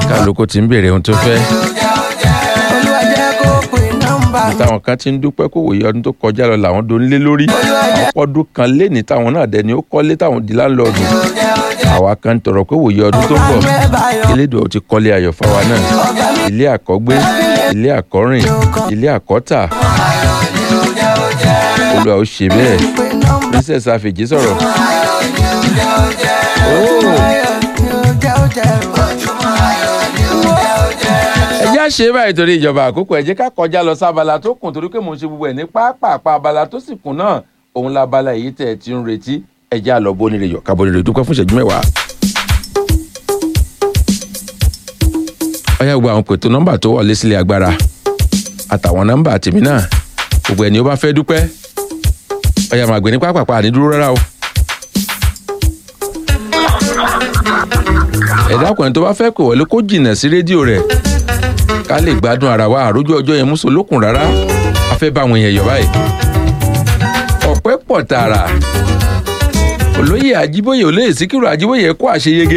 kálukú ti ń béèrè ohun tó fẹ́ olúwa jẹ́ kó pè nọ́mbà mi. táwọn kan ti ń dúpẹ́ kó wòye ọdún tó kọjá lọ làwọn do nílé lórí ọdún kan léni táwọn náà dẹni ó kọ́lé táwọn di láńlọ́ọ̀dù àwa kan ń tọrọ pé wòye ọdún tó ń bọ̀ elédùn ò ti kọ́lé ayọ̀ fáwa náà ilé àkọ́gbé ilé àkọ́rìn ilé àkọ́tà olúwa ó ṣe bẹ́ẹ̀ pè nọ́mbà princess afèjì sọ̀rọ̀ ẹ jẹ́ àṣe báyìí torí ìjọba àkókò ẹ jẹ́ ká kọjá lọ sábala tó kùn torí pé mò ń ṣe gbogbo ẹ̀ ní pápápá abala tó sì kùn náà òun labala èyí tẹ̀ ẹ̀ ti ń retí ẹ jẹ́ àlọ́ bónire yọ̀ ká bónire dúpẹ́ fún ìṣẹ́jú mẹ́wàá. ọyá gbogbo àwọn pètò nọ́mbà tó wọlé sílé agbára àtàwọn nọ́mbà tèmi náà gbogbo ẹni ó bá fẹ́ dúpẹ́ ọyá màgbé ní pápápá àní dúró rárá o. ẹ̀dá ọkùnrin tó bá fẹ́ pè wọlé kó jìnnà sí rédíò rẹ̀ ká lè gbádùn ara wa àrójú ọjọ́ yẹn múso lókun rárá a fẹ́ bá àwọn èèyàn yọ̀ báyìí. ọ̀pẹ́ pọ̀ tààrà olóyè àjíbóyè olóyè síkírù àjíbóyè kó àṣeyege.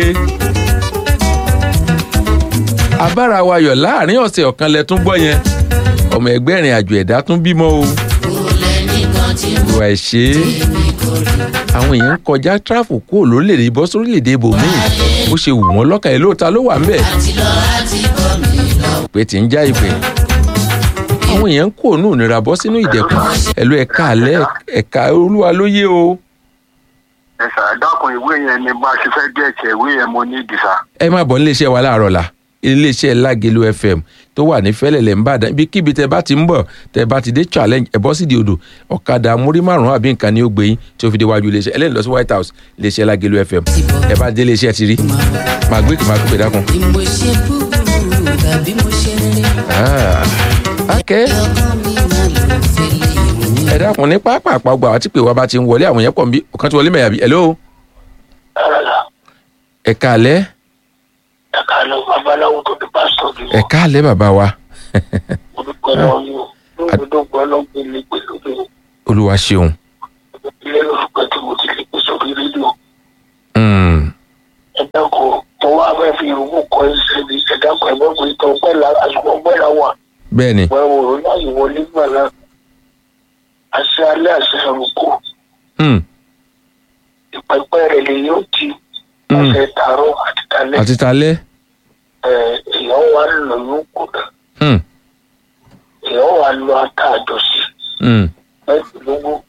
abára wa yọ̀ láàrin ọ̀sẹ̀ ọ̀kan lẹ tún gbọ́ yẹn ọmọ ẹgbẹ́ ìrìn àjò ẹ̀dá tún bímọ o. ìwà ẹ̀ṣẹ́ àwọn èèyàn ń kọjá tráfù kúrò lórílẹ̀‐èdè bọ́ sórílẹ̀‐èdè ibòmíì bó ṣe wù wọ́n lọ́kàn ẹ̀ lóòótá ló wà ń bẹ̀ ìpè tí ń já ìpè àwọn èèyàn ń kó ònú ìnira bọ́ sínú ìdẹ̀kùn ẹ̀lú ẹ̀ka alẹ́ ẹ̀ka olúwa ló yé o ẹ sà dákun ìwé yẹn ni bá a ṣe fẹ́ gẹ̀ẹ́tì ìwé yẹn mo ní ìdìsá. ẹ má bọ̀ níléeṣẹ́ wa láàárọ̀ la iléeṣẹ́ lágelu fm tó wà ní fẹ́lẹ̀lẹ̀ ń bàdàn ibikíbi tẹ bá ti ń bọ̀ tẹ bá ti dé challenge ẹ bọ́ sí di odò ọ̀kadà múrí márùn-ún àbí nǹkan ni ó gbé yín tí ó fi déwájú iléeṣẹ́ ẹlẹ́ni lọ sí white house iléeṣẹ́ lágelu fm ẹ bá dé iléeṣẹ́ ti rí màá gbé màá gbé dákun. bí mo ṣe búburú tàbí mo ṣe rere Ah, okay ọkàn mi máa lò fẹlẹ ìròyìn. ẹ dákun ní pápá àpapọ̀ àwọn tí pè wá bá ti ń wọlé àwọn yẹn pọ̀ nbí ọ̀kan tí wọlé mẹ́yà bí hello ẹ káalẹ́ ẹ̀ka lọ babaláwo tó di pásítọ̀ bí ẹ káalẹ́ bàbá wa mo dúpẹ́ lọ́wọ́ yín o lóògbé dọ́gba ọlọ́gbìn lè pè lóde olúwa ṣeun ilé olùpẹ̀ tí mo ti lè pè sórí rédíò Mm, ẹ dákun mo wá fẹ́ fi ìrùkù kọ ẹsẹ̀ mi ẹ dákun ẹ bọ́ pé ìtọ́ ọpẹ́ la àsìkò ọpẹ́ la wà bẹ́ẹ̀ ni wọ́n wò ó láyé wọlé gbà náà àṣẹ alẹ́ àṣẹ àrùkù Mm, ìpẹ́pẹ́ rẹ̀ lè yóò ti Mm. àṣẹ tààrọ̀ àti talẹ́ àti talẹ́ ẹ̀ èèyàn wà lóyún kù náà Mm, èèyàn wà lọ ata àjọṣe mm, mẹ́tìlógún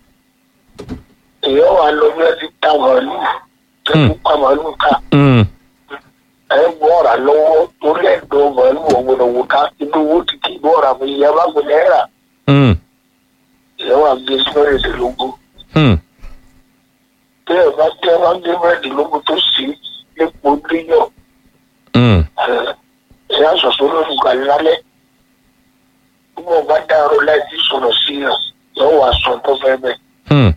èèyàn wà lọ bí ẹ ti ta màálù tẹ́lú pa màálù ká mm, ẹ bọ́ọ̀rà lọ́wọ́ torí ẹ̀dọ́ màálù ọ̀gbọ̀dọ̀ wò ká inú owó ti kí bọ́ọ̀rà mi ìyá bá gbé náírà mm, èèyàn wà gbé mẹ́rìndínlógún mm. bí ẹ bá tẹ́ ẹ bá gbé mẹ́rìndínlógún tó sì lépo léyọ̀ Mm, ẹ̀yà sọ̀sọ́ lórí ìgbàlẹ̀ lálẹ́ bí wọ́n bá dárò láì sí sọ̀rọ̀ sí yàn yóò wá sọ tó fẹ́ bẹ́ẹ̀. mm.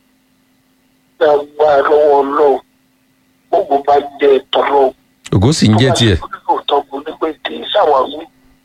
gbàgbà lọ́wọ́ ọlọ́run gbogbo bá jẹ́ tọ́lọ́. ògo sì ń jẹ́ tiẹ̀ lóòótọ́ mo ní pé kì í ṣàwáwí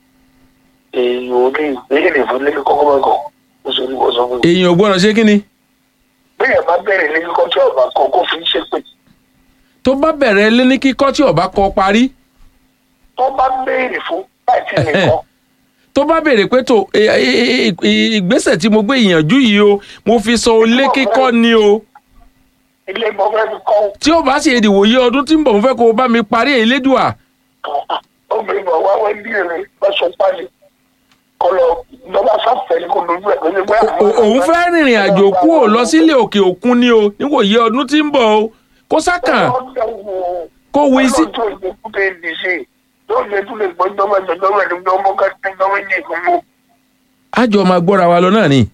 èèyàn ò ní ìbéèrè fún lẹ́nu kọ́kọ́ mọ́kàn ó sọ ní wọ́n sọ fún mi. èèyàn ò gbọ́dọ̀ ṣé kí ni bẹ́ẹ̀ bá bẹ̀rẹ̀ lẹ́nu kọ́ tí ọ̀bà kan kó fi ń ṣe pé tó bá bẹ̀rẹ̀ lé ní kíkọ́ tí ọba kọ parí tó bá béèrè fún láti nìkan tó bá béèrè pé tó e- e- e- ìgbésẹ̀ tí mo gbé ìyànjú yìí o mo fi sọ ilé kíkọ́ ni o ilé mọ fẹ́ fi kọ́ tí ó bá sì èdìwò yé ọdún tí ń bọ̀ mo fẹ́ kó o bá mi parí elédùà obìnrin bọ̀ wá wẹ́ bí èrè lọ́sọ̀ pálí kọlọ lọ́ba sáfẹ́ ní kò lójú ẹ̀ lójú ẹ̀ O- òun fẹ́ rìnrìn àjò kúrò lọ sílé òkè òkun ni o níwòye ọdún tí ń bọ̀ o kó sákàn kó wí sí. ọlọ́jọ́ ìdókúté ìdíje yóò lè tún lè gbọ́dọ̀ mẹ́jọ lọ́wọ́ ẹ̀dùn ọmọ kẹ́kẹ́ lọ́wọ́ ní ìgbìmọ̀. àjọ máa gbọ́ra wa lọ náà ni.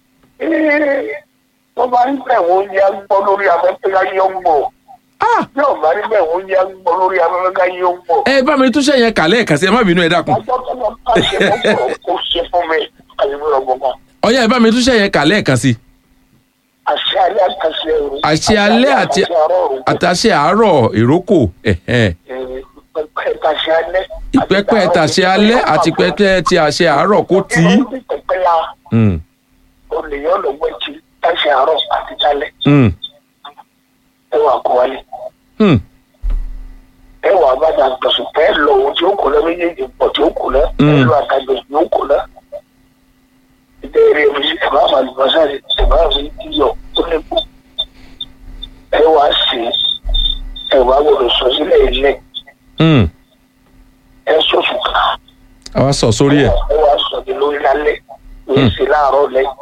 wọ́n bá ń bẹ̀ wọ́n yá gbọ́ lórí afẹ́fẹ́ káyé ó ń bọ̀. Ah! yóò bá ń bẹ̀ wọ́n yá gbọ́ lórí afẹ́fẹ́ káyé ó ń bọ̀. ẹ bá mi túnṣe yẹn kà lẹ́ẹ̀kan sí ẹ má bínú ẹ dákun. ọjọ́ tó lọ bá ṣe fún kò ṣe fún mi àyẹ̀wò ọ̀gbọ̀n ọyá ẹ bá mi túnṣe yẹn kà lẹ́ẹ̀kan sí. àṣẹ alẹ́ àtàṣe ẹ̀rù. àṣẹ alẹ́ àti àrọ̀rùn. àtàṣe àárọ̀ ìrókò ẹ̀hẹ́n. ìpẹ́pẹ́ tàṣẹ alẹ́. ìpẹ́pẹ́ tàṣe alẹ́ àti pẹ́pẹ́ tí àṣẹ àárọ̀ kó tì í. ìpẹ́pẹ́ la Mm, olèyàn lọ́gbọ́n ti tàṣẹ àárọ̀ àti tálẹ̀ mm, ẹ wà kó wálé. mm. ẹ wà bá ta gbọ̀sùn ẹ lọ ohun tí ó kù lọ méjèèjì pọ̀ tí ó kù lọ ẹ Mm. lọ àtàgbọ̀sùn tí ó kù lọ. ìdá eré mi ẹ bá wà lùbọ́sà rẹ ẹ bá fi iyọ̀ tó lè kú. ẹ wà sí ẹ wà gbọdọ̀ sọ sílẹ̀ ilẹ̀ Mm. ẹ sọ̀sùn kan àwa sọ sórí ẹ̀ ẹ wà sọ ní lórí lálẹ́ ní Mm. ìsìn láàárọ̀ lẹ́yìn.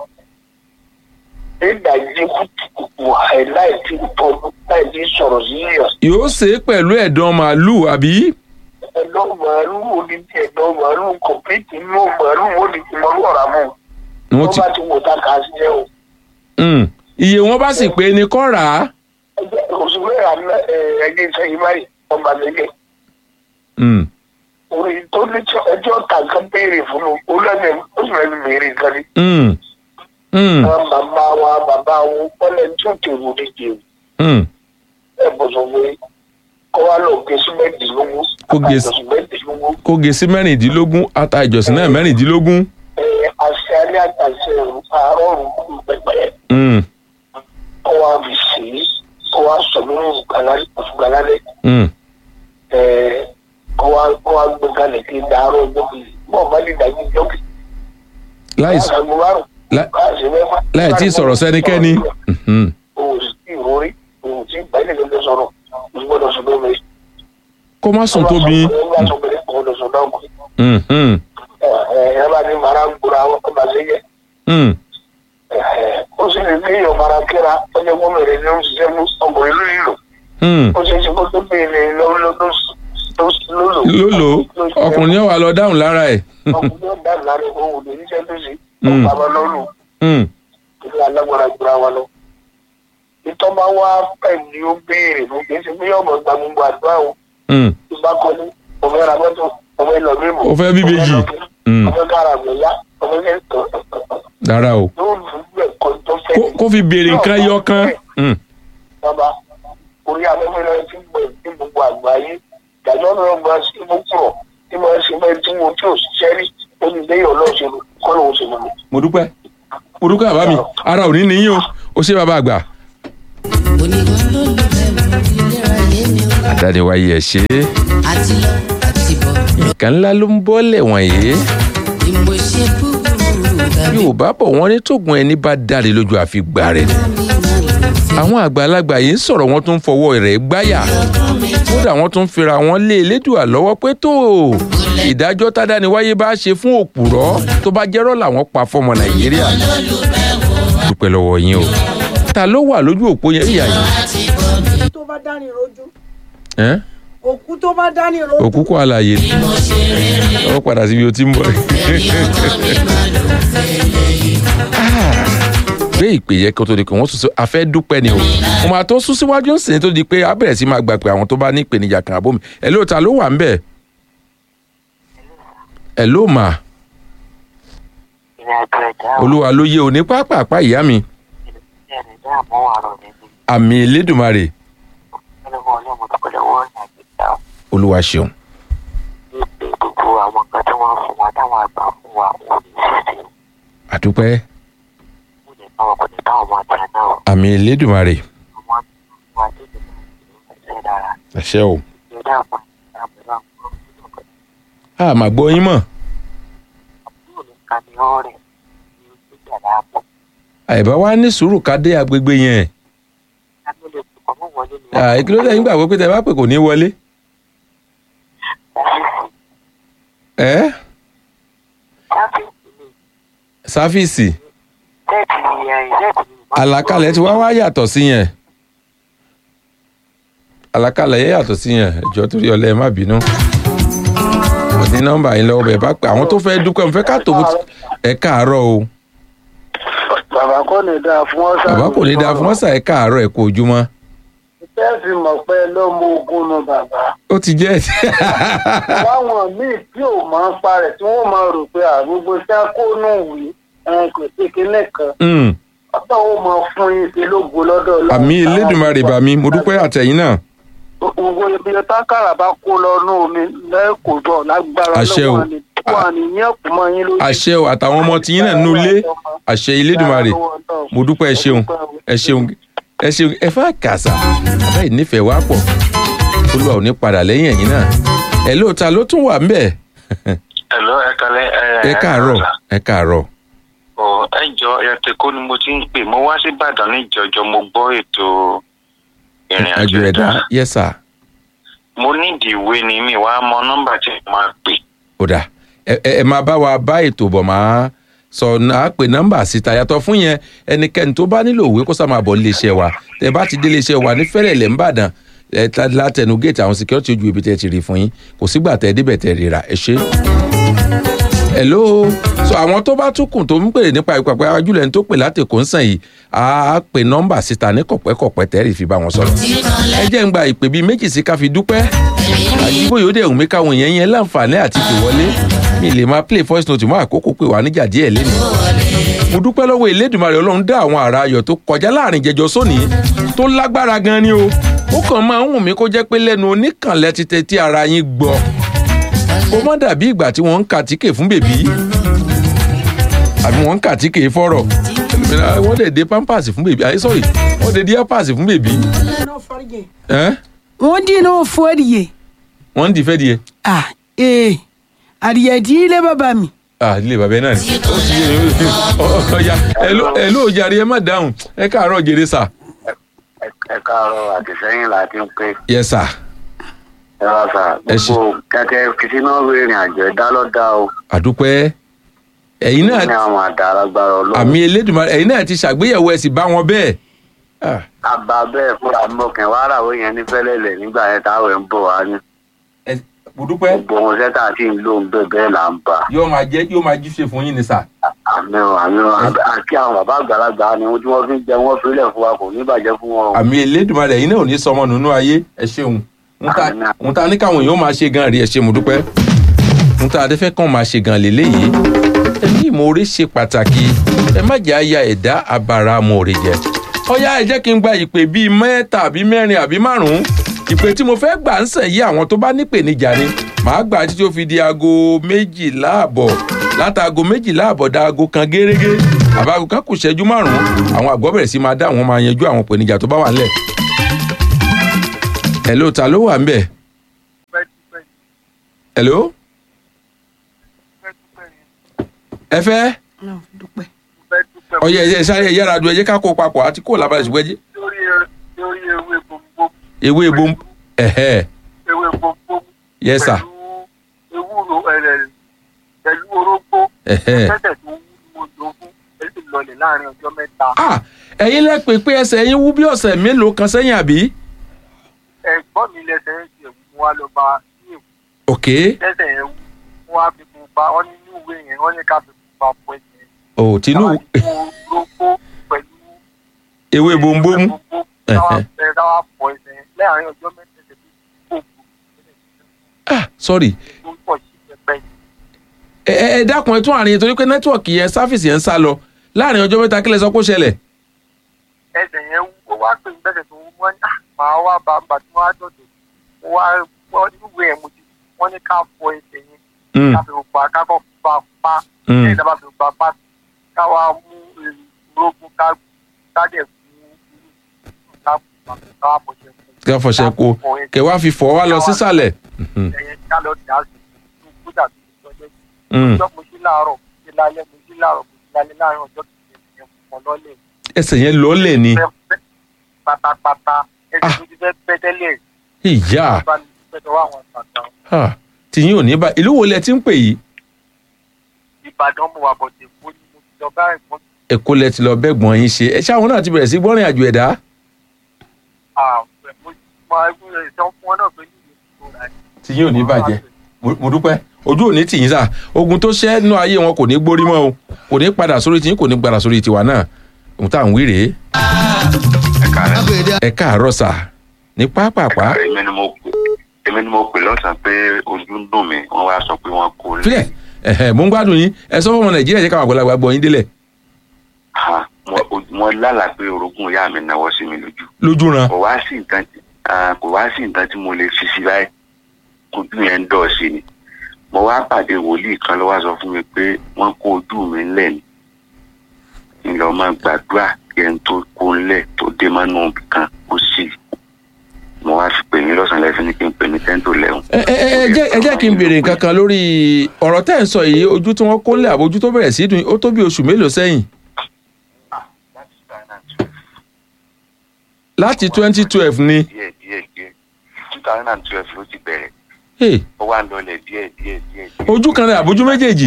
nígbà yìí kùtùkùtù àìláì tí tọ́jú láì tí sọ̀rọ̀ sí yíyọ̀ yóò ṣe é pẹ̀lú ẹ̀dán màálù àbí ẹ̀dọ́ màálù wo ni ti ẹ̀dọ́ màálù kọ̀pìtì inú màálù wo ni ti màálù ọ̀rá mọ́ wọ́n wọ́n ti bá ti wò tá kà á sí ẹ o. Mm. iye wọn bá sì pé ní kọ́ rà á ẹgbẹ́ òṣùwé ìrànlẹ́ ẹgbẹ́ ìsẹ́yìn báyìí ọba lẹ́gẹ̀. Mm. orí tó ní tí ẹjọ́ ta nǹkan béèrè fún un ó lẹ́nu ó sì lẹ́nu béèrè nǹkan ni. Mm. Mm. àwọn bàbá wa bàbá wọn wọlé tí ó tèrò ní jèrò Mm. ẹ bọ̀ sọ pé kọ́ wa lọ gé símẹ́ǹtìlógún Kó gé sí- símẹ́ǹtìlógún kó ge sí mẹ́rìndínlógún ata ìjọsìn náà mẹ́rìndínlógún àṣẹ alẹ́ àtàṣe àárọ̀ òrùn pẹpẹ Mm. kọ́ wa fi sí kọ́ wa sọ lórí òṣùgbàlálẹ̀ Mm. kọ́ wa kọ́ wa gbé kalẹ̀ kí n dàárọ̀ ọjọ́ kejì bọ́ọ̀ bá lè dàgbé ọjọ́ kejì. láì s- Láàrín márùn-ún, lá- láàrín mẹ́fà, láì tí ì sọ̀rọ̀ sẹ́nikẹ́ni Mhm. o ò sì tí ì rórí o ò tí ì bá ilé gbẹgbẹ sọ̀rọ̀ o sì gbọ́dọ̀ sọ lómi. kó má sùn tóbi ẹ bá sọ pé o gbọ́dọ̀ sọ náà kù. Mhm. ẹ ẹ bá ní mara ń gbóra wọn ọba sí yẹ. Mm. ó sì lè ní ìyọ̀ mara kíra ó jẹ́ kó mèrè ní oṣiṣẹ́ mú ọkùnrin lórí ìlú. Mm. ó ṣe é ṣe kó tó béèrè lọ́wọ́ lọ́lọ́ lólò ọkùnrin yóò wá lọ dáhùn lára ẹ̀ ọkùnrin yóò dá lára òun ò lè níṣẹ́ tó ṣe Mm. ọ̀pá lọ́lù Mm. ìlú alágbára gbéra wa lọ. ìtọ́ bá wá pẹ̀ ní ó béèrè fún kì í ṣe pé yọ̀mọ̀ gba gbogbo àdúrà o Mm. ìbá kọ́ni ọmọ ẹ̀rọ mọ́tò ọmọ ẹ̀lọ́ mímọ́ Ó fẹ́ bí méjì. Mm. ọmọ kára gbẹ̀yà ọmọ ẹ̀ dára o yóò lù ú ẹ̀kọ́ tó fẹ́ Kó- kó fi béèrè nǹkan yọ kan Mm. bàbá orí afẹ́fẹ́ náà ti gbẹ̀ ní gbogbo àgbáyé ìdájọ́ náà gba sí ìmúkúrọ̀ tí wọ́n ṣe fẹ́ tí wọ́n tí ò ṣiṣẹ́ rí olùdéyìn ọlọ́ọ̀ṣẹ́lu kọ́ lóun ṣe lọ́nà. mo dúpẹ́ mo dúpẹ́ bàbá mi ara ò ní níyìn o ó ṣe bàbá àgbà oníkan ló lù bẹ́ẹ̀ ìlera yé mi o. àdániwáyé ẹ̀ ṣe é àti lọ àti bọ̀ ló nǹkan ńlá ló ń bọ́lẹ̀ wọ̀nyí ni mo ṣe búburú tàbí yorùbá bọ̀ wọ́n ní tóògùn ẹni bá dáre lójú àfi gbà rẹ̀ ni mi máa lò fẹ́. àwọn àgbàlagbà yìí ń sọ̀rọ̀ wọ́n tún fọwọ́ rẹ̀ gbáyà kódà wọ́n tún fira wọn lé elédùà lọ́wọ́ pé tó ìdájọ́ tádániwáyé bá ṣe fún òpùrọ́ tó bá jẹ́rọ́ làwọn pa fọmọ nàìjíríà dúpẹ́ lọ́wọ́ yín o ta ló wà lójú òpó yẹn ìyá yìí tó bá dání rojú ẹ́n? òkú tó bá dání rojú òkú kọ́ àlàyé ni ọ padà síbi o ti ń bọ̀ Ah, gbé ìpè yẹ kó tó di pé wọ́n tún sọ afẹ́ dúpẹ́ ni o mo máa tó sún síwájú ń sìn tó di pé a bẹ̀rẹ̀ sí máa gbà pé àwọn tó bá ní ìpèníjà kan àbómi ẹ̀ ló ta ló wà ń bẹ̀ ẹ̀ ló mà ìrìn àjò ẹ̀dá ò olúwa ló yé o ní pápápá ìyá mi ní ẹ̀rìn dá àmọ́ àrọ̀ mi ní àmì elédùnmarè ọlọ́wọ́ ọlọ́mọ tó lọ́wọ́ ìrìn àjò ẹ̀dá ò olúwa ṣeun ní pé gbogbo àwọn nǹkan tí wọ́n fún wa táwọn àgbà fún wa wọn ò ní ṣiṣẹ́ àdúpẹ́ wọn lè bá wọn kò ní bá wọn máa tẹ̀ náà àmì elédùnmarè àwọn àti wọn àti ìdílé náà ṣe dára àṣẹ o ìrìn àpò ìrìn àpò a máa gbọ́ yín mọ̀ àbúrò ní ká ní ọ̀rẹ́ ní ojú ìjàlá àpò àìbá wa ní sùúrù ká dé agbègbè yẹn kámi lè fi kọ́ mọ́ wọlé ní àìkí ló dé yín gbàgbọ́ pé tẹ bá pè kò ní wọlé ẹ́ sáfíìsì ní sáfíìsì tẹ́ẹ̀tì ẹ̀yìn tẹ́ẹ̀tì ní àlàkalẹ̀ tí wá wá yàtọ̀ sí yẹn àlàkalẹ̀ yẹn yàtọ̀ sí yẹn ẹjọ́ torí ọlẹ́ ẹ má bínú mo ní nọ́mbà yín lọ́wọ́ bẹ́ẹ̀ bá pè àwọn tó fẹ́ dúpẹ́ mo fẹ́ ká tó ẹ káàárọ̀ o bàbá kò ní dáa fún ọ́sà. bàbá kò ní dáa fún ọ́sà ẹ káàárọ̀ ẹ kú ojúmọ́ bẹ́ẹ̀ fi mọ̀ pé ló mú ogun nu bàbá. ó ti jẹ́ láwọn míì tí ò máa ń parẹ̀ tí wọ́n máa rò pé àgbogbo sákónù wí ẹn kò sí kinní kan. Mm, ọ̀tọ̀ ó máa fún yín sí lógo lọ́dọ̀ Ọlọ́run. àmì elédùnmarè bà mí mo dúpẹ́ àtẹ̀yìn náà gbogbo ibi tákàrà bá kó lọ nú omi lẹ́kọ̀ọ́ bọ̀ lágbára Àṣẹ o. lọ́wọ́ ni wà ní yẹn kù mọ́ yín lójú. àṣẹ o àtàwọn ọmọ tiyín náà nínú ilé àṣẹ elédùnmarè mo dúpẹ́ ẹ ṣeun ẹ ṣeun ẹ ṣeun ẹ fà kàṣà àbẹ́ ìnífẹ̀ẹ́ wa pọ̀ olúwa ò ní padà lẹ́yìn ẹ̀yìn náà ẹ̀ lóòótá ló tún wà ńbẹ̀ Hello, ẹ kalẹ́ ẹ. ẹ káàárọ̀ ẹ káàárọ̀ Ọ ẹ jọ ẹtẹkọ ni mo ti ń pè mo wá sí Ìbàdàn ní ìjọjọ mo gbọ́ ètò ìrìn àjò ẹ̀dá yes sir Mo nídìí ìwé ni mi wàá mọ nọ́mbà tí mo máa pè. ó dà ẹ ẹ ẹ máa bá wa bá ètò bọ̀ máa sọ náà pé nọ́mbà síta yàtọ̀ fún yẹn ẹnikẹ́ni tó bá nílò òwe kó sá máa bọ̀ níléeṣẹ́ wa tẹ bá ti dé iléeṣẹ́ wa ní fẹ́rẹ̀lẹ̀ ńbàdàn ẹ ta látẹnu géètì àwọn security ojú ibi tẹ ti rí fún yín kò sígbà tẹ débẹ̀ tẹ ríra ẹ ṣé. hello so àwọn tó bá tún kùn tó ń pè nípa ìpàpẹ́ ajúlẹ̀ ní tó pè látẹ̀kọ́ ń sàn yìí á pè nọ́mbà síta ní kọ̀pẹ́kọ̀pẹ́ tẹ́rì fi bá wọn sọ̀rọ̀ ẹ jẹ́ ń gba ìpè bíi méjì sí ká fi dúpẹ́ àdìgbò yóò dẹ̀ wù mí káwọn èèyàn yẹn láǹfààní àti pè wọlé mi lè máa play voice note mọ́ àkókò pé wà níjà díẹ̀ lẹ́nu. mo dúpẹ́ lọ́wọ́ Elédùmarè Ọlọ́run dá àwọn àrà ayọ̀ tó kọjá láàrin jẹjọ sóní tó lágbára gan ni o ó kàn máa ń wù mí kó jẹ́ pé lẹ́nu oníkànlẹ̀ ti tẹ tí ara yín gbọ́ ó má dàbí ìgbà tí wọ́n ń kàtíkè fún bèbí àbí wọ́n ń kàtíkè fọ́rọ̀ wọ́n dẹ̀ dé pampers fún bèbí àyè sọ́rí wọ́n dẹ̀ dé pampers fún bèbí náà fọ́rígẹ̀. ẹ́ wọ́n dín náà fọ́rígẹ̀. wọ́n ń dìfẹ́ díẹ̀ ah ee adìyẹ tí ilé bàbá mi. ah ilé bàbá yẹn náà ni ó ti yé mi ọ̀ya ẹ ló jàre ẹ má dáhùn ẹ káàárọ̀ jèrè sà. Ẹ káàárọ̀ àtìsẹ́yìn láti ń pè. yes sir Ẹ wá sà Ẹ ṣé. gbogbo kẹ̀kẹ́ kìsínà ìrìn àjò ẹ̀dá lọ́dà o. àdúpẹ́ ẹ̀yin Ní náà àwọn àdá alágbára ọlọ́run. àmì Elédùmarè ẹ̀yin náà ti ṣàgbéyẹ̀wò ẹ̀ sì bá wọn bẹ́ẹ̀ Ah, Àbá bẹ́ẹ̀ fúnra mọ̀kàn wá ràwé yẹn ní fẹ́lẹ́lẹ̀ nígbà yẹn táwọn ẹ̀ ń bọ̀ wá ní. ẹ- mo dúpẹ́ Gbogbo ohun sẹ́tà tí ń lò ń bẹ̀ bẹ́ẹ̀ là ń bà. yóò máa jẹ́ yóò máa jíṣe fún yín ni sà Àmì ò àmì ò àkí àwọn bàbá àgbàlagbà ni ohun tí wọ́n fi ń jẹ wọ́n fílẹ̀ fún wa kò ní bàjẹ́ fún wọn o. àmì Elédùmarè ẹ̀yin náà ò ní sọmọ nínú ayé ẹ ṣeun ń ta Àmín. ń ta ní káwọn èèyàn máa ṣe gan rí ẹ ṣe mo dúpẹ́ ń ta adẹ́fẹ́ kàn máa ṣe gan lélẹ́yìí ẹ̀mí ìmoore ṣe pàtàkì ẹ má jẹ́ àyà ẹ̀dá abara amóore jẹ ọ̀yá ẹ jẹ́ kí n gba ìpè bíi mẹ́ta àbí mẹ́rin àbí márùn-ún ìpè tí mo fẹ́ gbà ń sàn yí àwọn tó bá nípèníjà ni màá gbà títí ó fi di aago méjìlá àbọ̀ látàgo méjìlá àbọ̀ da aago kan gérégé àbáago kan kù ṣẹ́jú márùn-ún àwọn àgbọ̀ bẹ̀rẹ̀ sí máa dá àwọn máa yanjú àwọn ìpèníjà tó bá wà ńlẹ̀ hello ta ló wà ń bẹ̀ hello ẹ fẹ́ náà dúpẹ́. ọyẹ ẹ sáré ẹ yára du ẹ jẹ́ ká kó papọ̀ àti kó làbàlẹ̀ ṣùgbọ́n ẹ jẹ́ lórí lórí ewé gbogbo ewé ebom ẹ̀hẹ́ ewé gbogbo yes sir pẹ̀lú ewúro ẹ̀rẹ̀ pẹ̀lú orógbó ẹ̀hẹ́ tẹ́tẹ̀ tó wú ni mo lò fún èyí lọlẹ̀ láàrin ọjọ́ mẹ́ta ah ẹ̀yin lẹ pè pé ẹsẹ̀ yín wú bí ọ̀sẹ̀ mélòó kan sẹ́yìn àbí ẹ̀gbọ́n mi lẹ́sẹ̀ ń ṣe mú wa lọ bá ní èkó ok lẹ́sẹ̀ yẹn wú wọ́n á fi fún ba wọ́n ní inú ìwé yẹn wọ́n ní ká fi fún ba fún ẹ̀jẹ̀ ò tinú orógbó pẹ̀lú ewé bombomu káwá káwá fọ ẹsẹ̀ yẹn láàrin ọjọ́ mẹ́ta ẹsẹ̀ tó kó ah sorry tó pọ̀ sí pẹpẹ ẹ ẹ ẹ dákun ẹ tún àárín yẹn torí pé nẹ́tíwọ̀kì yẹn sáfìsì yẹn ń sá lọ láàrin ọjọ́ mẹ́ta kílẹ̀ sọ pé ó ṣẹlẹ̀ ẹsẹ̀ yẹn wú ó wá pè ní bẹ́sẹ̀ tó wú wọ́n ní "Ah, màá wá bá bá tí wọ́n á dọ̀dọ̀ mo wá wọ́n níwèé ẹ̀ mo ti wọ́n ní ká fọ ẹsẹ̀ yẹn Mm, ká fi pa kákọ́ pa pa mm. lẹ́yìn tá a bá fi pa pa ká wá mú ìrógún ká ká dẹ̀ fún ká pa ká wá fọṣẹ fún ká fọṣẹ kó kẹ wá fi fọ wá lọ sísàlẹ̀ Mhm, ẹ̀yẹn ká lọ dà sí i kó dàbí ìtọ́jọ́ mm. ìjọ mo sí láàárọ̀ mo sí lálẹ́ mo sí láàárọ̀ mo sí lálẹ́ láàrin ọjọ́ kìíní ẹ̀yẹn fún ọ lọ́lẹ̀ ẹsẹ̀ yẹn lọ́lẹ̀ ni fẹ́ pátápátá ẹsẹ̀ Ah. tó ti fẹ́ pẹ́ tẹ́lẹ̀ ìyá bá ní pẹ́tọ́ wá àwọn àgbàdo ah, tìyín ò ní bá ìlú wo lẹ ti ń pè yìí ìbàdàn mo wà bọ̀dẹ̀ kó ní mo ti lọ bá ẹ̀gbọ́n èkó lẹ ti lọ bẹ́gbọ̀n yín ṣe ẹ ṣáwọn náà ti bẹ̀rẹ̀ sí gbọ́rìn àjò ẹ̀dá ààrẹ mo máa ń rẹ̀ sọ fún ọ náà pé ní ìlú tó rà ní. tìyín ò ní bàjẹ́ mo mo dúpẹ́ ojú òní tìyín sà ogun tó ṣẹ́ nínú ayé wọn kò ní gbórí mọ́ o kò ní padà sórí tìyín kò ní padà sórí tiwa náà ohun tá à ń wí rèé ẹ káàárọ̀ sà ní pápápá èmi ni mo pè èmi ni mo pè lọ́sàn-án pé ojú ń dùn mí wọ́n wá sọ pé wọ́n kó lé. fílẹ̀ ẹ̀hẹ̀ mo ń gbádùn yín ẹ sọ fún ọmọ nàìjíríà jẹ́ káwọn àgbàlagbà gbọ́ yín délẹ̀ Ha, mo- o- mo lálàá pé orogún ìyá mi náwó sí mi lójú lójú ran kò wá sí nǹkan tí ah, kò wá sí nǹkan tí mo lè fi sí báyìí ojú yẹn ń dọ̀ sí ni mo wá pàdé wòlíì kan ló wá sọ fún mi pé wọ́n kó ojú mi ńlẹ̀ ni ńlọ máa gbàdúrà kí ẹni tó kó ńlẹ̀ tó dé mọ́nú ibì kan kó sì mo wá fi pè yín lọ́sàn-án lẹ́sìn ní kí n pè ní ten to eleven. ẹ ẹ ẹ jẹ́ ẹ jẹ́ kí n béèrè nǹkan kan lórí ọ̀rọ̀ tẹ́ ẹ̀ ń sọ yìí ojú tí wọ́n kó lé àbójú tó bẹ̀rẹ̀ sí dùn yín, ó tó bí oṣù mélòó sẹ́yìn láti twenty twelve ni díẹ̀ díẹ̀ díẹ̀ two thousand and twelve ló ti bẹ̀rẹ̀ Hey, ó wà lọlẹ̀ díẹ̀ díẹ̀ díẹ̀. díẹ̀. ojú kan rẹ̀ àbójú méjèèjì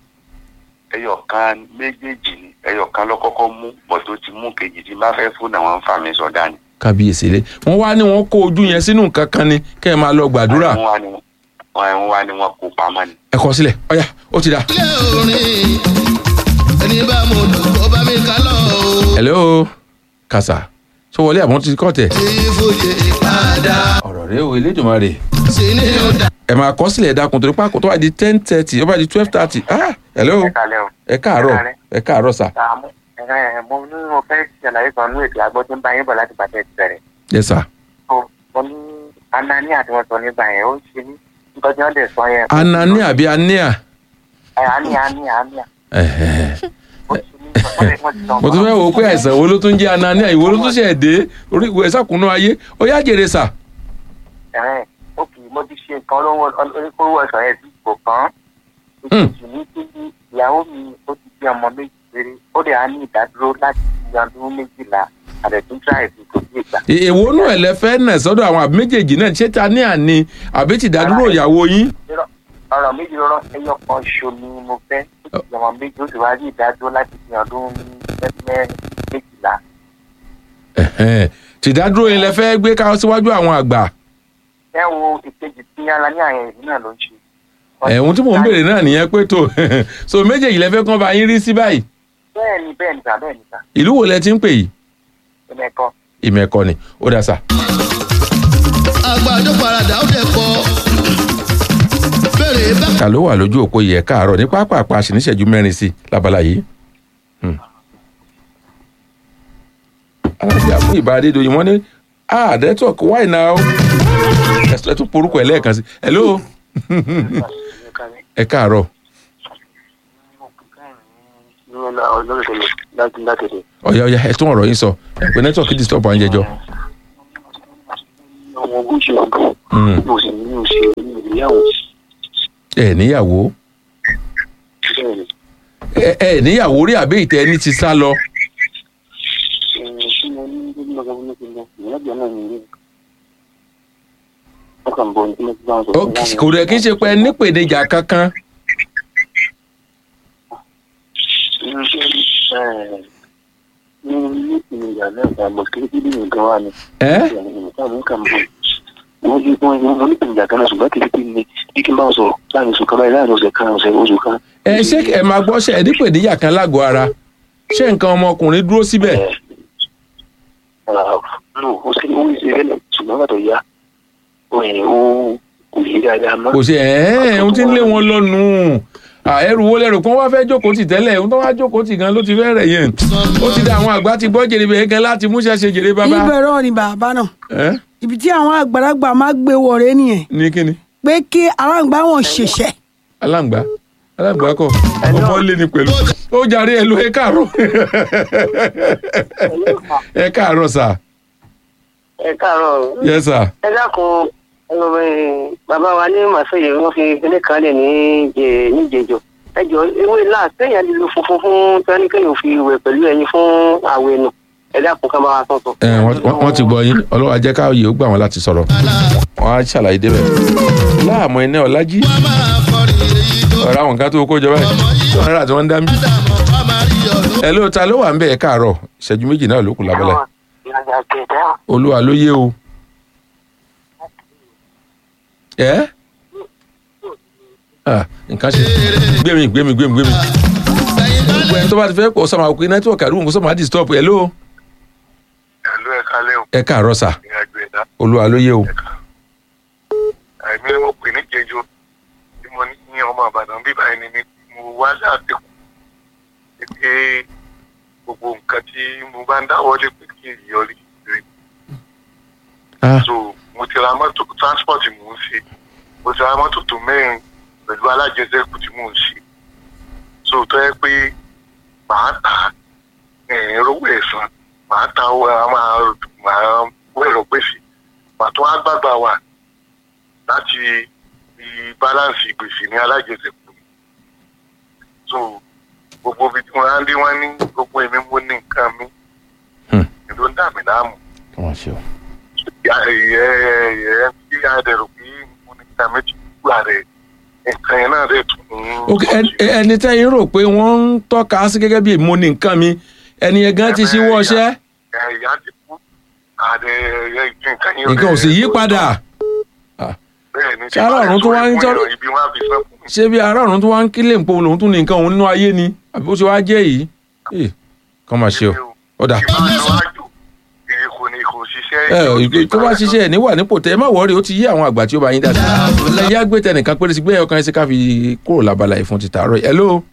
ẹyọ kan méjèèjì ni ẹyọ kan ló kọ́kọ́ mú bọ̀ tó ti mú kejì tí bá fẹ́ fún àwọn fà mí sọ̀dá ni. kábíyèsí lé wọ́n wá ní wọ́n kó ojú yẹn sínú nǹkan kan ni kẹ́ ẹ máa lọ gbàdúrà wọ́n wá ní wọ́n wá ní wọ́n kó pamọ́ ni. ẹ kọ sílẹ̀ ọ̀yà ó ti dà. ilé orin ẹni bá mo dùn kó bá mi ká lọ o. hello kàṣà sọ wọlé àbọ̀n ti kọ́ tẹ̀. tí fòye padà ọ̀rọ̀ rẹ o elédùnmarè sí ní ọ̀dà. ẹ máa kọ sílẹ̀ dákun torí pàkó tó bá di ten thirty ó bá di twelve thirty ah hello kalẹ o. ẹ káàárọ̀ ẹ káàárọ̀ sà àmú ẹ mo ní mo fẹ́ ṣàlàyé kan ní ètò àgbọ̀ tó ń bá yín bọ̀ láti bàtẹ́ ti bẹ̀rẹ̀. yes sà so mo ní anani àti wọn sọ nígbà yẹn ó ń ṣe ní nǹkan tí wọ́n dẹ̀ sọ yẹn. anani àbí ania ẹ ani ani ani Ẹ̀hẹ̀. ó ṣe ní wọ́n dẹ̀- wọ́n ti sọ mo tún fẹ́ wò ó pé àìsàn wo ló tún jẹ́ anania ìwo ló tún ṣe dé orí ìwé ìsàkùnú ayé ó yá jèrè sà ẹ̀rẹ́ ó kì í mo ti ṣe nǹkan olówó oníkóró ọ̀sán yẹn sí ipò kan Hmm. ìkejì ní kí ìyàwó mi ó ti bí ọmọ méjì péré ó dẹ̀ á ní ìdádúró láti fi ọdún méjìlá àdẹ̀tún tíráìsì kò sí ìgbà. È- èwo nù ẹ̀ lẹ́fẹ́ nà sọ́dọ̀ àwọn àbí méjèèjì náà ṣé ta ní àní àbí ti dádúró ìyàwó yín Irọ́- ọ̀rọ̀ méjì lọ́rọ̀ ẹyọ kan ṣo ni mo fẹ́ ó ti ọmọ méjì ó sì wá rí ìdádúró láti fi ọdún mẹ́rin méjìlá. Ẹ̀hẹ̀. ti dádúró yín lẹ́fẹ́ gbé ká síwájú àwọn àgbà ẹ wo ìkejì tí ara ní àyẹ̀wò ìlú náà ló ń ṣe. ẹ̀hún tí mò ń béèrè náà nìyẹn pé tó so méjèèjì lẹ́fẹ́ kán bá yín rí sí báyìí bẹ́ẹ̀ ni bẹ́ẹ̀ ni sà bẹ́ẹ̀ ni sà ìlú wo lẹ ti ń pè yìí ẹ̀mẹ̀kọ. ìmẹ̀kọ ni ó dà sà àgbàdo paradà ó dẹ̀ kọ́. bẹ́ẹ̀rẹ̀ bá ta ló wà lójú òpó yìí ẹ̀ káàárọ̀ ní pápápá àṣìníṣẹ́jú mẹ́rin sí lábala yìí. Hmm. alájà fún ìbá adédọ̀yìn wọ́n ní ah network why now ẹ tún porúkọ ẹ lẹ́ẹ̀kan sí hello ẹ káàárọ̀ ọ̀yá ọ̀yá ẹ tún ọ̀rọ̀ yín sọ ẹ pé network disturb àwọn jẹjọ. ọmọ ogójì ọdún Hmm. mo sì ní òṣèré ní ìgbéyàwó ẹ níyàwó bẹ́ẹ̀ ni ẹ ẹ níyàwó rí àbí ìtẹ ẹni ti sá lọ tí mo ní gbogbo ọgbà wọn ti lọ ìyàgbẹ́ náà ní ilé wọn kàn bọ̀ ní tí wọ́n ti bá wọn Ó, sọ kò rẹ̀ kí n ṣe pé ẹ nípèníjà kankan ní ilé ìpìlẹ̀ náà ìgbàgbọ́ kí kí bí nǹkan wà ní ẹ nǹkan mú kàn bọ̀ wọ́n jí wọ́n wọ́n ní ìpìlẹ̀ kan náà ṣùgbọ́n kí kí ni bí kí n bá wọn sọ̀rọ̀ láàrin oṣù kan báyìí láàrin ọ̀sẹ̀ kan ọ̀sẹ̀ oṣù kan. ẹ ṣé ẹ máa gbọ́ ṣe ẹ nípèníjà kan lágọ̀ọ́ ara ṣé nǹkan ọmọkùnrin dúró síbẹ̀ no ó sì ó ń ṣe bẹ́ẹ̀ ṣùgbọ́n bàtọ̀ ya ó yẹ ó kò yé dáadáa mọ́. kò ṣe ẹ ẹ ohun tí ń lé wọn lọ́nu ẹrù wo lẹrù kan wá fẹ́ jókòó tì tẹ́lẹ̀ ohun tó wá jókòó tì gan ló ti fẹ́ rẹ̀ yẹn ó ti dá àwọn àgbà ti gbọ́ jèrè bẹ́ẹ̀ gan láti múṣẹ́ ṣe jèrè bàbá ìbẹ̀rẹ̀ ni bàbá náà ẹ ibi tí àwọn àgbàlagbà máa gbé wọ̀rẹ́ nìyẹn ní kíni pé kí aláǹgbá wọn ṣẹ̀ṣẹ̀ aláǹgbá aláǹgbá kọ ọmọ lé ní pẹ̀lú ó jàre ẹ ló ẹ káàárọ̀ ẹ káàárọ̀ sà ẹ káàárọ̀ yẹ sà ẹ dákun ẹ, bàbá wa ní màsóyè wọn fi kíní kan lè ní jẹ níjẹjọ ẹ jọ ewé náà sẹ́yìn lílo funfun fún tẹnikẹ́ni fi wẹ̀ pẹ̀lú ẹyin fún àwẹ̀ nù ẹ dákun ká bá wa sọ̀tọ̀. ẹ wọ́n- wọ́n wọ́n ti gbọ́ yín ọlọ́wà jẹ́ káyọ̀ ó gbà wọ́n láti sọ̀rọ̀ wọ́n á ṣàlàyé débẹ̀ láàmú iná ọ̀làjì wá máa kọrin èyí tó ọ̀rọ̀ àwọn nǹkan tó kó jọ báyìí tí wọ́n rà tí wọ́n ń dá mí. dààmú wá máa rí ọ̀rọ̀. ẹ ló ta ló wà ń bẹ̀ ẹ káàárọ̀ ìṣẹ́jú méjì náà ló kù lábẹ́lẹ̀ ìrìnàjò àgbẹ̀dá olúwa ló yé o. ẹ Ah, nǹkan ṣe gbẹmí gbẹmí gbẹmí gbẹmí sẹ́yìn bá gbogbo ẹni tó bá ti fẹ́ kó sọ́mà òkè nẹ́tíwọ̀kì àdúgbò kó sọ́mà disturb ẹ ló ẹ̀lú ẹ̀ka lẹ́wọ̀n ẹ káàárọ̀ sà ìrìnàjò ẹ̀dá olúwa ló yé o. àìmí ni mo pè ní jẹjọ tí mo ní ní ọmọ àbàdàn bíbá ẹni mi mo wá láti kù pé gbogbo nǹkan tí mo bá ń dáwọ́lé pé kí n yọrí rè Ah, so mo ti ra mọ́tò transport mò ń ṣe mo ti ra mọ́tò tó mẹ́rin pẹ̀lú alájẹsẹ́kù tí mò ń ṣe so tó yẹ pé màá ta ẹ̀ẹ́n rówó ẹ̀sán màá ta owó a máa máa wọ ẹ̀rọ gbèsè pàtó àgbàgbà wà láti fi balance gbèsè ní alájẹsẹ̀kù so gbogbo ibi tí wọ́n á dé wọ́n ní gbogbo èmi mo ní nǹkan mi Hmm. èdò ń dà mí láàmú kí wọ́n ṣe o. ẹ ẹ tí a dẹ̀ rò pé mo ní nǹkan méjì gbà rẹ̀ nǹkan yẹn náà dẹ̀ tún ń ok ẹn- ẹni tẹ́yìn rò pé wọ́n ń tọ́ka sí gẹ́gẹ́ bí mo ní nǹkan mi ẹni yẹn gan ti ṣíwọ́ ọṣẹ́ ẹ ìyá ti kú àdẹ ẹ nǹkan yẹn nǹkan ò sì yí padà bẹ́ẹ̀ ni Ṣé ará ọ̀run tó wá ń tọ́- ibi wọn á fi sán fún mi. ṣé bí ará ọ̀run tó wá ń kílè ń po lòun tún ní nǹkan òun nínú ayé ni àbí ó ṣe wá jẹ́ yìí Eh, kàn máa ṣe o ó dà ìbáṣọwájú èyí kò ní kò ṣiṣẹ́. ẹ ò ìgbé tó bá ṣiṣẹ́ ẹ̀ níwà nípò tẹ ẹ má wọrí ó ti yé àwọn àgbà tí ó bá yín dáadáa ẹ yá gbé tẹnìkan péré sí gbé ọkàn ẹ sí ká fi kúrò lábala yìí fún ti tààrọ̀ yìí hello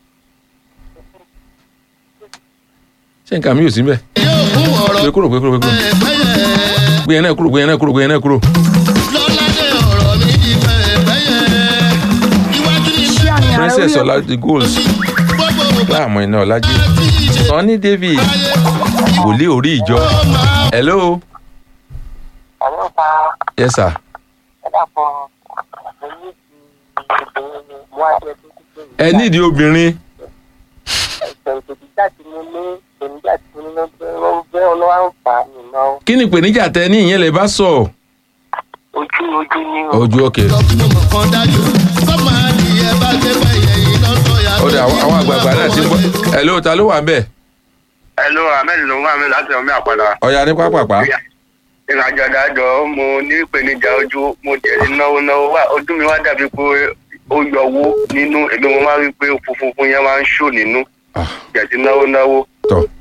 ṣé nǹkan mi ò sí mbẹ yóò kún ọ̀rọ̀ gbé kúrò gbé kúrò gbé kúrò pẹ́yẹ. gbé yẹn náà kúrò gbé yẹn náà kúrò gbé yẹn náà kúrò lọ́ládé ọ̀rọ̀ mi di pẹ́yẹ. iwájú ni ṣé àmì ààrẹ princess orí ọlájí gold gbogbo ògbà láàmú iná ọlájí tí í ṣe sanni david ayé wòlíì orí ìjọ ó máa hello àwọn pa yes sir ẹ̀dàpọ̀ ẹ̀yìn ti obìnrin mú ajẹ́ tó kú pé ẹ nídìí obìnrin ẹ̀sẹ̀ ìpèníjà tí mo ní ìpèníjà tí mo ní lọ́gbẹ́ ọgbẹ́ ọlọ́wà ń fà á nìyẹn kí ni ìpèníjà tẹ ní ìyẹn lè bá sọ ojú ojú ní o. ojú òkè lọ kí mo mọ̀ kan dájú. sọ́mọ adìyẹ bá gbé pẹ́yẹ yìí lọ́sọ̀ yà. ó dà àwọn àwọn àgbààgbà náà ti ń bọ hello ta ló wà ń bẹ hello ahmed ló ń wá mi láti ọmọ àpàdà. ọ̀ya ní pápápá ìrìnàjò àdájọ mo ní ìpèníjà ojú mo jẹ náwó náwó wá ojú mi wá dàbí pé ó yọwó nínú èmi mo máa rí i pé funfun yẹn máa ń ṣò nínú Ah. jẹ ti náwó náwó tọ